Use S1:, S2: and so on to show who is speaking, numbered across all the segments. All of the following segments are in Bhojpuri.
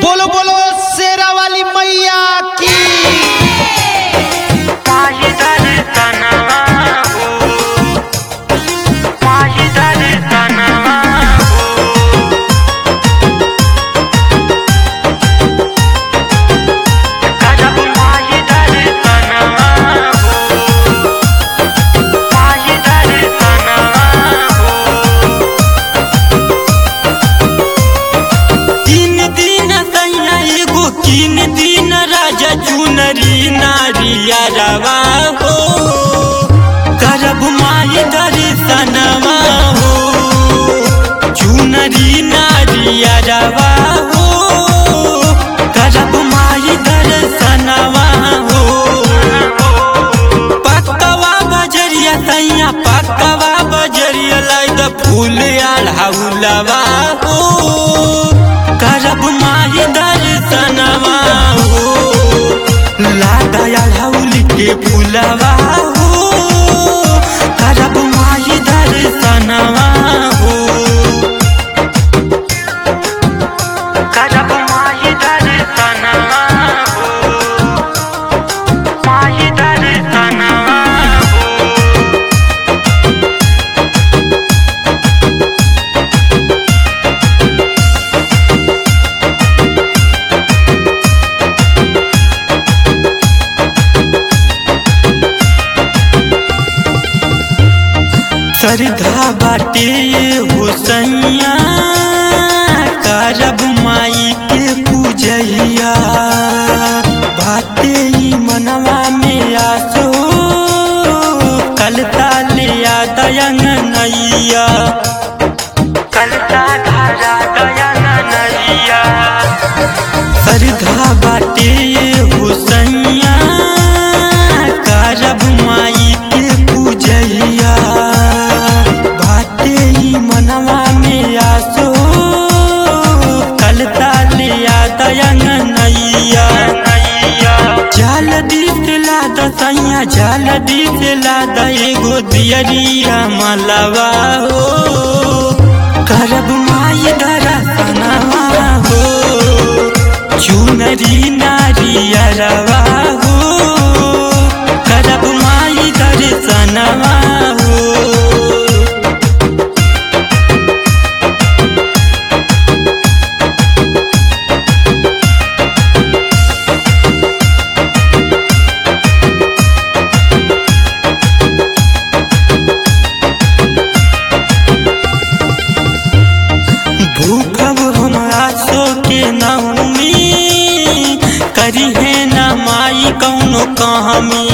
S1: बोलो बोलो शेरा वाली मैया की
S2: माझी दर्शनवा हो माझी दर्शनवा हो गजब माझी दर्शनवा हो माझी दर्शनवा हो
S3: तीन दिन सैया एगो तीन दिन राजा चुनरी नारिया रवा हो करब माई दर्शनवा हो चुनरी नारिया रवा हो करब माई दर्शनवा हो पक्कवा बजरिया सैया पक्कवा बजरिया लाई द फूल आढ़ाउलवा हो करब माही दर्शनवा हो लागा आढ़ाउल के फूलवा हो करब माही दर्शनवा हो
S2: गजब माझी दर्शनवा हो माझी दर्शनवा हो
S3: श्रद्धा बाटे हो सैया करब माई के पूजैया बाटे ई मनवा में आसो कल ताले दयन नैया
S2: कलता धारा दयान नैया
S3: श्रद्धा बाटे हो सैया करब माई के पूजैया बाटे ई मनवा में आसो कल ताले दयन नैया
S2: नैया
S3: जाल दिसला दसैया जाल दिसला द एगो दियरिया मलवा हो करब माई दरसनवा हो चुनरी नारिया रवा हो करब माई दर्शनवा हो भूखब हम आसो के नौमी करी है न माई कौनो कहामी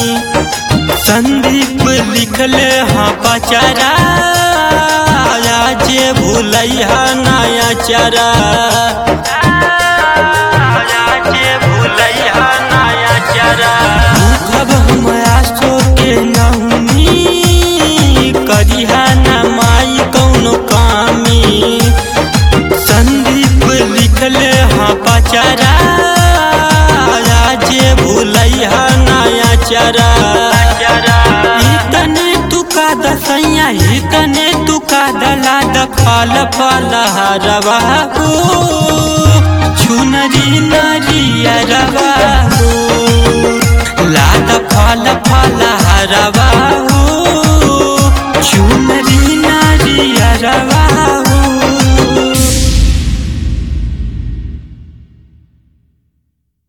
S3: संदीप लिखले हाँ पचारा जे भूलैया नया चरा
S2: राजे भूलैया नया चरा
S3: भूखब हम आसो के नौमी करिहा न माई कौनो कामी संदीप लिखले हाँ पचारा जे भूलैया नया चरा
S2: चरा
S3: इतने तुका दसैया इतने तुका दला द फल फल हरवा हो चुनरी नरिया रवा हो लाद फल फल हरवा हो चुनरी नरिया रवा